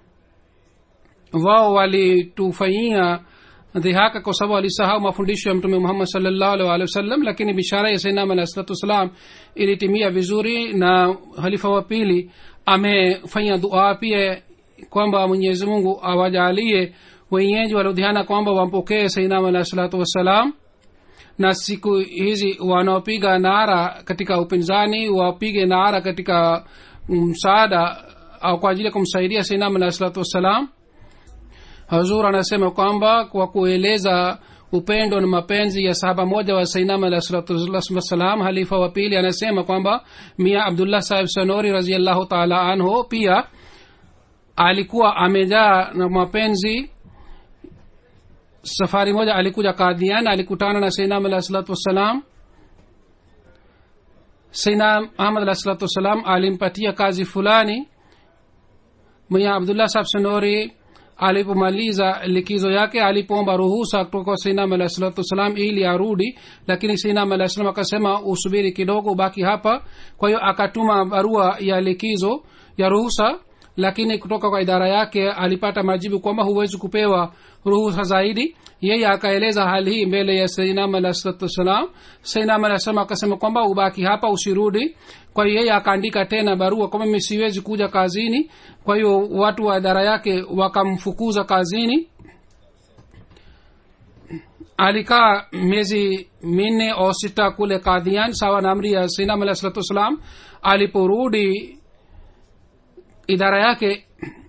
wao walitufanyia dhihaka kwa sababu walisahau mafundisho ya mtume muhammad salllahu alih walih wasallam lakini bishara ya sainam alahi salatu wassalam ilitimia vizuri na halifa wa pili amefanya dua pia kwamba mwenyezi mungu awajalie wenyeji waludhiana kwamba wampokee sainam alahi salatu wassalam na siku hizi wanaopiga nara katika upinzani wapige nara katika msaada au kwa ajili ya kumsaidia sainam alahi salatu wassalam hazur anasema kwamba kwa kueleza upendo na mapenzi ya sahaba moja wa sainam alah salatuwassalam halifa wa pili anasema kwamba mia abdullah sahib sanori raziallahu taala anhu pia alikuwa amejaa na mapenzi safari moja alikuja kadhian alikutana na sainam alah salatu wassalam sainam ahmad alah salatu wassalam alimpatia kazi fulani mia abdullah sahib sanori alipomaliza likizo yake alipoomba ruhusa kutoka kwa sainam alahi salatu wassalam ili arudi lakini sainam alahi salam akasema usubiri kidogo ubaki hapa kwa hiyo akatuma barua ya likizo ya ruhusa lakini kutoka kwa idara yake alipata majibu kwamba huwezi kupewa ruhusa zaidi yeye akaeleza hali hii mbele ya sainam alahi salatu wassalam sainam alahi salam akasema kwamba ubaki hapa usirudi kwa hiyo yeye akaandika tena barua kwamba mimi siwezi kuja kazini kwa hiyo watu wa idara yake wakamfukuza kazini alikaa miezi minne au sita kule kadhian sawa na amri ya sainam alahi salatu wassalam aliporudi idara yake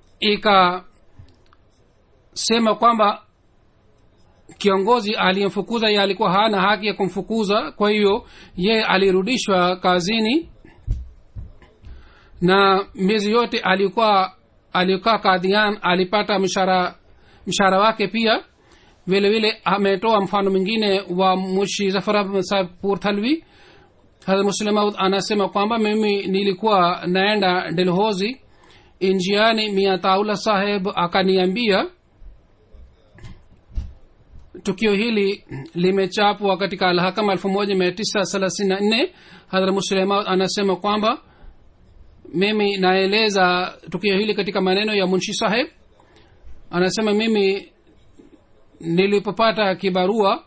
ikasema kwamba kiongozi aliyemfukuza ye alikuwa hana haki ya kumfukuza kwa hiyo ye alirudishwa kazini na miezi yote alikuwa alikaa kadhian alipata mshara mshahara wake pia vile vile ametoa mfano mwingine wa mushi zafarapur thalwi hadrat muslemaud anasema kwamba mimi nilikuwa naenda delhozi njiani mia taula saheb akaniambia tukio hili limechapwa katika alhakama elfu moja mia tisa thelathini na nne hadhra muslemaud anasema kwamba mimi naeleza tukio hili katika maneno ya munshi saheb anasema mimi nilipopata kibarua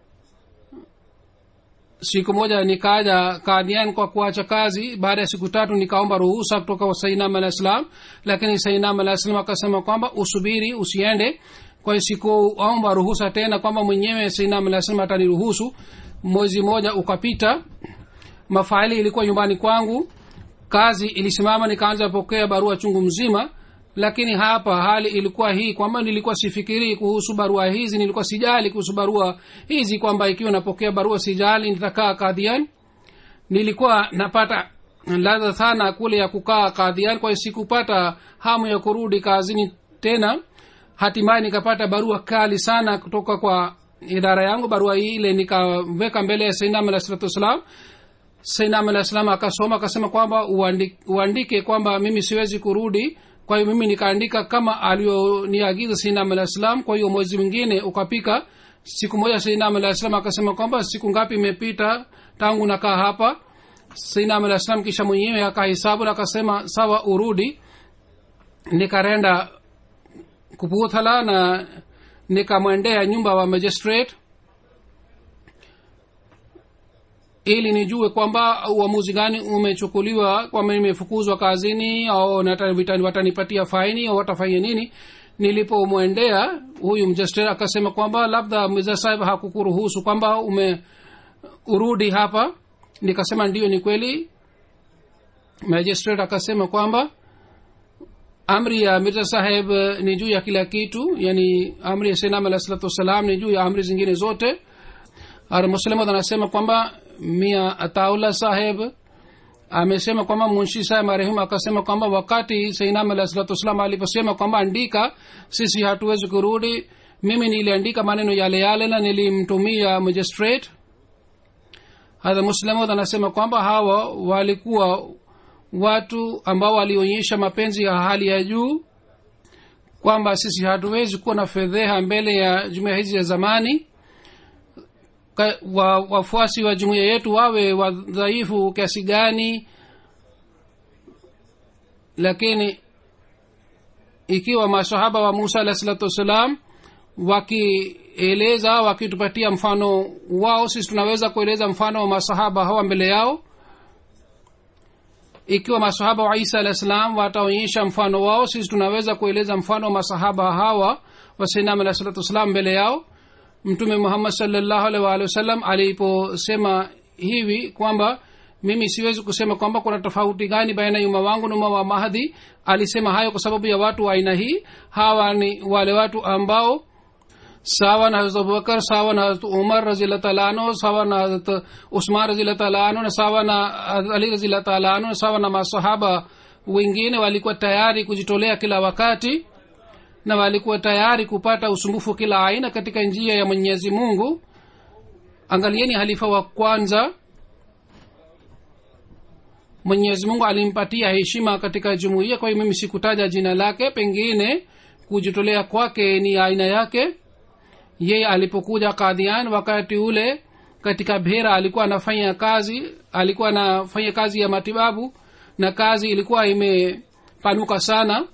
siku moja nikaja kadian kwa kuacha kazi baada ya siku tatu nikaomba ruhusa kutoka kwa sainam alah salam lakini sainam alah salam akasema kwamba usubiri usiende kwa hiyo sikuomba ruhusa tena kwamba mwenyewe sainam alah salam ataniruhusu mwezi moja ukapita mafaili ilikuwa nyumbani kwangu kazi ilisimama nikaanza pokea barua chungu mzima lakini hapa hali ilikuwa hii kwamba nilikuwa sifikirii kuhusu barua hizi nilikuwa sijali kuhusu barua hizi kwamba ikiwa napokea barua sijali nitakaa kadhian nilikuwa napata ladha sana kule ya kukaa kadhian kwa hiyo sikupata hamu ya kurudi kazini tena hatimaye nikapata barua kali sana kutoka kwa idara yangu barua ile nikaweka mbele ya sainam alah salatu wassalam sainam alah salam akasoma akasema kwamba uandike, uandike kwamba mimi siwezi kurudi kwa hiyo mimi nikaandika kama alioniagiza sainam alah salam kwa hiyo mwezi mwingine ukapika siku moja sainam alah salam akasema kwamba siku ngapi imepita tangu nakaa hapa sainam alah salam kisha mwenyewe akahesabu na akasema sawa urudi nikarenda kuputhala na nikamwendea nyumba wa magistrate ili nijue kwamba uamuzi gani umechukuliwa kwamba nimefukuzwa kazini au nata- watanipatia faini au watafanya nini nilipomwendea huyu mjastre akasema kwamba labda mzee sahib hakukuruhusu kwamba ume urudi hapa nikasema ndio ni kweli magistrate akasema kwamba amri ya mirza saheb ni juu ya kila kitu yani amri ya senam alah salatu wassalam ni juu ya amri zingine zote ar muslimad anasema kwamba mia ataula saheb amesema kwamba munshi saheb marehemu akasema kwamba wakati sainam alah salatu wassalam aliposema kwamba andika sisi hatuwezi kurudi mimi niliandika maneno yale yale na nilimtumia magistrate hadha muslimud anasema kwamba hawa walikuwa watu ambao walionyesha mapenzi ya hali ya juu kwamba sisi hatuwezi kuwa na fedheha mbele ya jumuiya hizi ya zamani Ka- wa, wafuasi wa jumuiya yetu wawe wadhaifu kiasi gani lakini ikiwa masahaba wa musa alahi salatu wassalam wakieleza wakitupatia mfano wao sisi tunaweza kueleza mfano wa masahaba hawa mbele yao ikiwa masahaba wa isa alah salam wataonyesha mfano wao sisi tunaweza kueleza mfano wa masahaba hawa wasinam alah salatu wassalam mbele yao mtume muhammad salllahu alih waalihi wasallam aliposema hivi kwamba mimi siwezi kusema kwamba kuna tofauti gani baina ya umma wangu na umma wa mahdi alisema hayo kwa sababu ya watu wa aina hii hawa ni wale watu ambao sawa na hazrat abubakar sawa na hazrat umar razillah taala anhu sawa na hazrat usman razillah taala anhu na sawa na Hazrat ali razillah taala anhu na sawa na masahaba wengine walikuwa tayari kujitolea kila wakati na walikuwa tayari kupata usumbufu kila aina katika njia ya mwenyezi mungu angalieni halifa wa kwanza mwenyezi mungu alimpatia heshima katika jumuiya kwa hiyo mimi sikutaja jina lake pengine kujitolea kwake ni aina yake yeye alipokuja kadhian wakati ule katika bhera alikuwa anafanya kazi alikuwa anafanya kazi ya matibabu na kazi ilikuwa imepanuka sana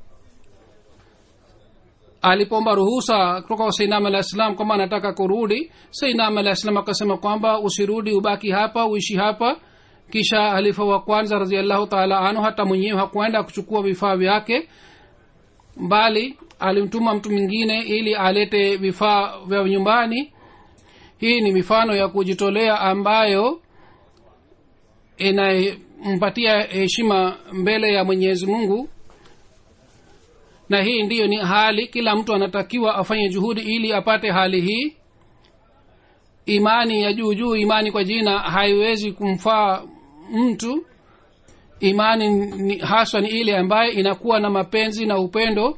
alipomba ruhusa kutoka kwa sainam alah salam kwamba anataka kurudi sainam alah salam akasema kwamba usirudi ubaki hapa uishi hapa kisha halifa wa kwanza raziallahu taala anhu hata mwenyewe hakuenda kuchukua vifaa vyake bali alimtuma mtu mwingine ili alete vifaa vya nyumbani hii ni mifano ya kujitolea ambayo inampatia heshima mbele ya mwenyezi mungu na hii ndiyo ni hali kila mtu anatakiwa afanye juhudi ili apate hali hii imani ya juu juu imani kwa jina haiwezi kumfaa mtu imani ni, haswa ni ile ambaye inakuwa na mapenzi na upendo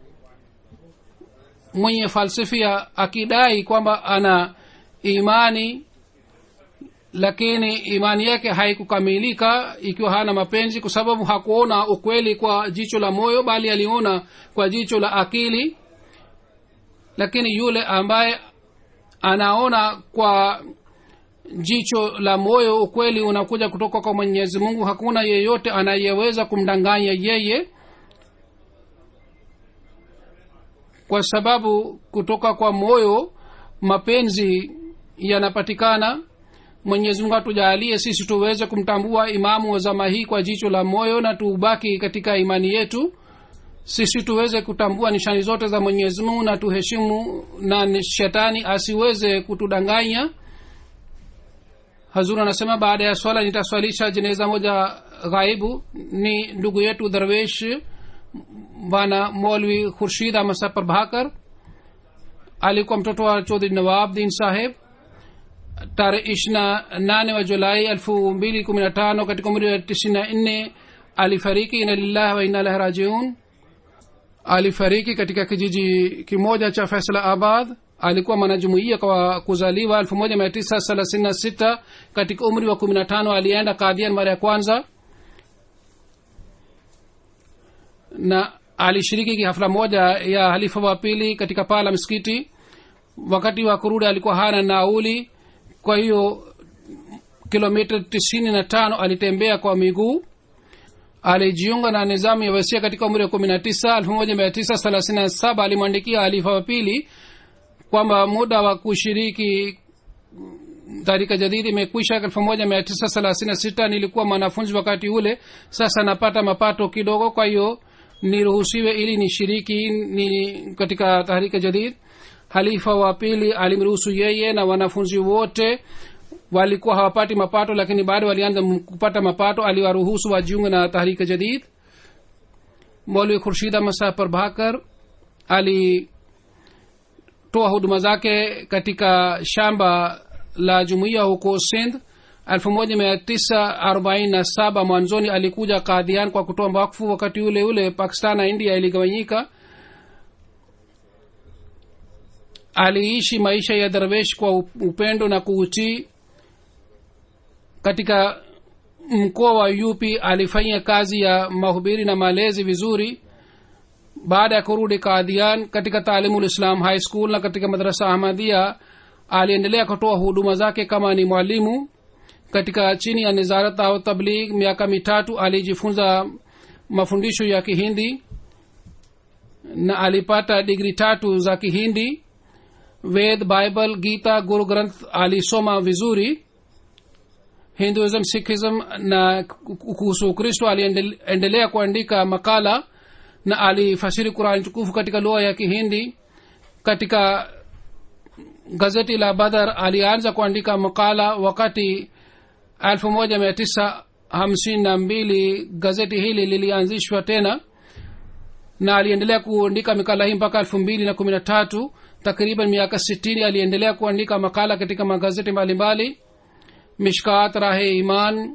mwenye falsifia akidai kwamba ana imani lakini imani yake haikukamilika ikiwa hana mapenzi kwa sababu hakuona ukweli kwa jicho la moyo bali aliona kwa jicho la akili lakini yule ambaye anaona kwa jicho la moyo ukweli unakuja kutoka kwa mwenyezi mungu hakuna yeyote anayeweza kumdanganya yeye kwa sababu kutoka kwa moyo mapenzi yanapatikana mwenyezi mungu atujaalie sisi tuweze kumtambua imamu wa zama hii kwa jicho la moyo na tubaki katika imani yetu sisi tuweze kutambua nishani zote za mwenyezi mungu na tuheshimu na shetani asiweze kutudanganya hazur anasema baada ya swala nitaswalisha jeneza moja ghaibu ni ndugu yetu darwesh bwana molwi khurshid amasa prabhakar alikuwa mtoto wa chodhri nawab din saheb tarehe ishina nane wa julai elfu mbili kumi na tano katika umri wa tisini na nne alifariki ina lillahi wa ina ilahi rajiun alifariki katika kijiji kimoja cha faisala abad alikuwa mwanajumuia kwa kuzaliwa elfu moja mia tisa thelathini na sita katika umri wa kumi na tano alienda kadhian mara ya kwanza na alishiriki hafla moja ya halifa wa pili katika paa la msikiti wakati wa kurudi alikuwa hana nauli kwa hiyo kilomita tisini na tano alitembea kwa miguu alijiunga na nizamu ya wasia katika umri wa kumi na tisa elfu moja mia tisa thelathini na saba alimwandikia halifa wa pili kwamba muda wa kushiriki tarika jadidi imekwisha elfu moja mia tisa thelathini na sita nilikuwa mwanafunzi wakati ule sasa napata mapato kidogo kwa hiyo niruhusiwe ili nishiriki ni katika tahrika jadid halifa wa pili alimruhusu yeye na wanafunzi wote walikuwa hawapati mapato lakini bado walianza kupata mapato aliwaruhusu wajiunge na tahrika jadid molwi khurshida masa prabhakar alitoa huduma zake katika shamba la jumuiya huko sindh 1947 mwanzoni alikuja kadhian kwa kutoa wakfu wakati ule ule pakistan na india iligawanyika aliishi maisha ya darwesh kwa upendo na kuutii katika mkoa wa yupi alifanya kazi ya mahubiri na malezi vizuri baada ya kurudi kadhian katika taalimu lislam high school na katika madrasa ahmadia aliendelea kutoa huduma zake kama ni mwalimu katika chini ya nizarat au tabligh miaka mitatu alijifunza mafundisho ya kihindi na alipata digri tatu za kihindi ved bible gita guru granth alisoma vizuri hinduism sikhism na kuhusu ukristo aliendelea kuandika makala na alifasiri qurani tukufu katika lugha ya kihindi katika gazeti la badar alianza kuandika makala wakati 1952 gazeti hili lilianzishwa tena na aliendelea kuandika makala hii mpaka elfu mbili na kumi na tatu takriban miaka sitini aliendelea kuandika makala katika magazeti mbalimbali mishkat rahe iman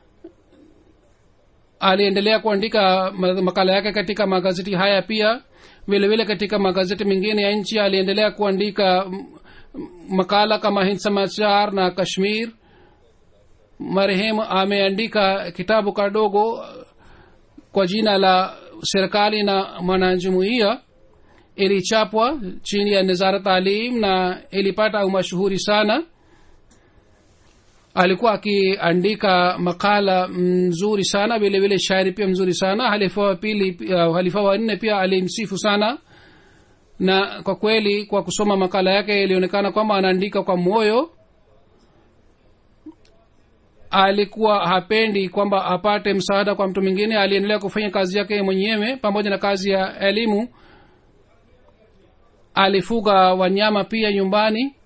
aliendelea kuandika makala yake katika magazeti haya pia vile vile katika magazeti mengine ya nchi aliendelea kuandika makala kama hind samachar na kashmir marehemu ameandika kitabu kadogo kwa jina la serikali na mwanajumuia ilichapwa chini ya nizara taalim na ilipata umashuhuri sana alikuwa akiandika makala mzuri sana vile vile shairi pia mzuri sana halifa wa pili uh, halifa wa nne pia alimsifu sana na kwa kweli kwa kusoma makala yake ilionekana kwamba anaandika kwa moyo alikuwa hapendi kwamba apate msaada kwa mtu mwingine aliendelea kufanya kazi yake mwenyewe pamoja na kazi ya elimu alifuga wanyama pia nyumbani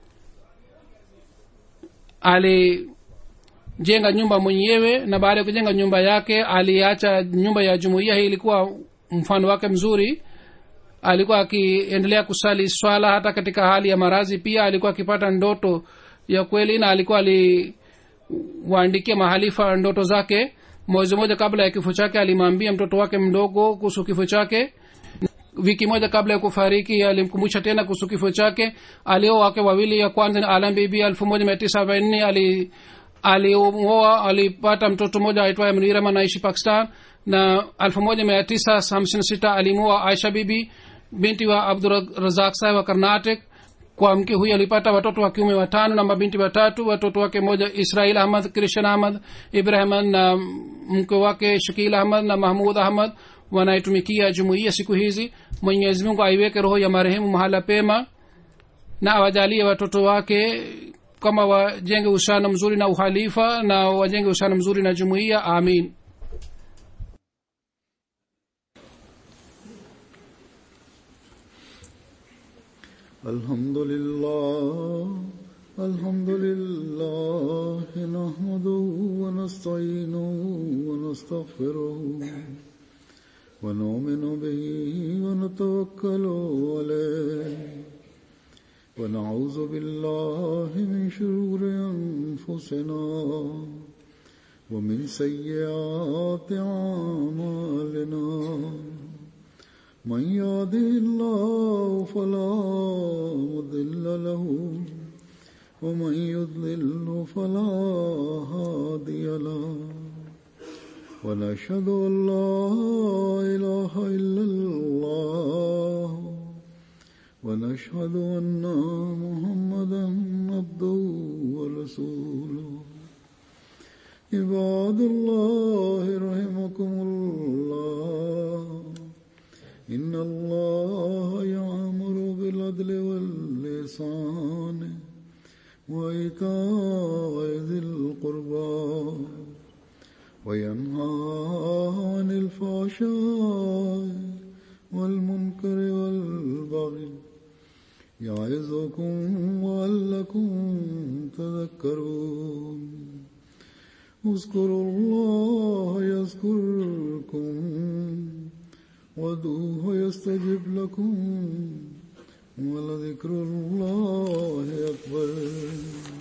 alijenga nyumba mwenyewe na baada ya kujenga nyumba yake aliacha nyumba ya jumuiya hii ilikuwa mfano wake mzuri alikuwa akiendelea kusali swala hata katika hali ya marazi pia alikuwa akipata ndoto ya kweli na alikuwa aliwaandikia mahalifa ndoto zake mwezi moja kabla ya kifo chake alimwambia mtoto wake mdogo kuhusu kifo chake wiki moja kabla ya kufariki alimkumbusha tena kuhusu kifo chake alio wake wawili ya kwanza ni alam bibi elfu moja mia tisa arobaini nne ali alioa alipata mtoto mmoja aitwaye mnirama naishi pakistan na elfu moja mia tisa hamsini sita alimoa aisha bibi binti wa abdurazak saheb wa karnatic kwa mke huyu alipata watoto wa kiume watano na mabinti watatu watoto wake moja israil ahmad krishan ahmad ibrahim na mke wake shakil ahmad na mahmud ahmad wanaitumikia jumuiya siku hizi mwenyezi mungu aiweke roho ya marehemu mahala pema na awajalie watoto wake kama wajenge uhusiano mzuri na uhalifa na wajenge uhusiano mzuri na jumuiya amin الحمد لله الحمد لله نحمده ونستعينه ونستغفره ونؤمن به ونتوكل عليه ونعوذ بالله من شرور أنفسنا ومن سيئات أعمالنا من يهده الله فلا مضل له ومن يضلل فلا هادي له ونشهد ان لا اله الا الله ونشهد ان محمدا عبده ورسوله عباد الله رحمكم الله إن الله يأمر بالعدل واللسان وإيتاء ذي القربى وينهى عن الفحشاء والمنكر والبغي يعظكم لعلكم تذكرون اذكروا الله يذكركم وادعوه يستجب لكم ولذكر الله أكبر